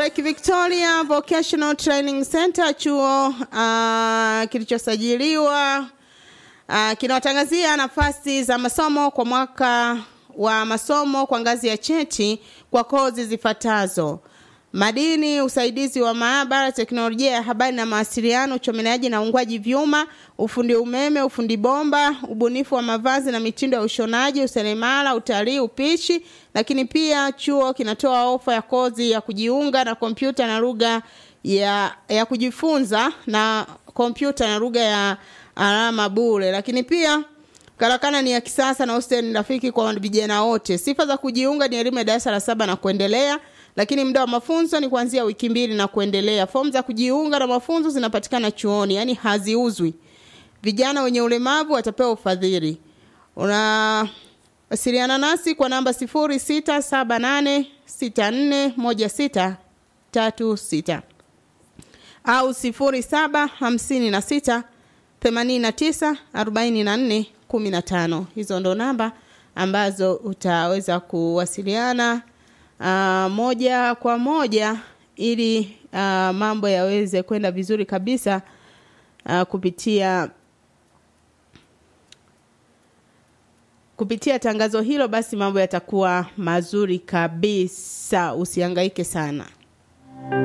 Lake Victoria Vocational Training Center, chuo uh, kilichosajiliwa uh, kinawatangazia nafasi za masomo kwa mwaka wa masomo kwa ngazi ya cheti kwa kozi zifuatazo: madini, usaidizi wa maabara, teknolojia ya habari na mawasiliano, uchomeleaji na uungwaji vyuma, ufundi umeme, ufundi bomba, ubunifu wa mavazi na mitindo ya ushonaji, useremala, utalii, upishi. Lakini pia chuo kinatoa ofa ya kozi ya kujiunga na kompyuta na lugha ya, ya kujifunza na kompyuta na lugha ya alama bure. Lakini pia karakana ni ya kisasa na hostel ni rafiki kwa vijana wote. Sifa za kujiunga ni elimu ya darasa la saba na kuendelea lakini muda wa mafunzo ni kuanzia wiki mbili na kuendelea. Fomu za kujiunga na mafunzo zinapatikana chuoni, yani haziuzwi. Vijana wenye ulemavu watapewa ufadhili. Unawasiliana nasi kwa namba sifuri sita saba nane sita nne moja sita tatu sita au sifuri saba hamsini na sita themanini na tisa arobaini na nne kumi na tano. Hizo ndo namba ambazo utaweza kuwasiliana uh, moja kwa moja ili uh, mambo yaweze kwenda vizuri kabisa uh, kupitia kupitia tangazo hilo, basi mambo yatakuwa mazuri kabisa. Usihangaike sana.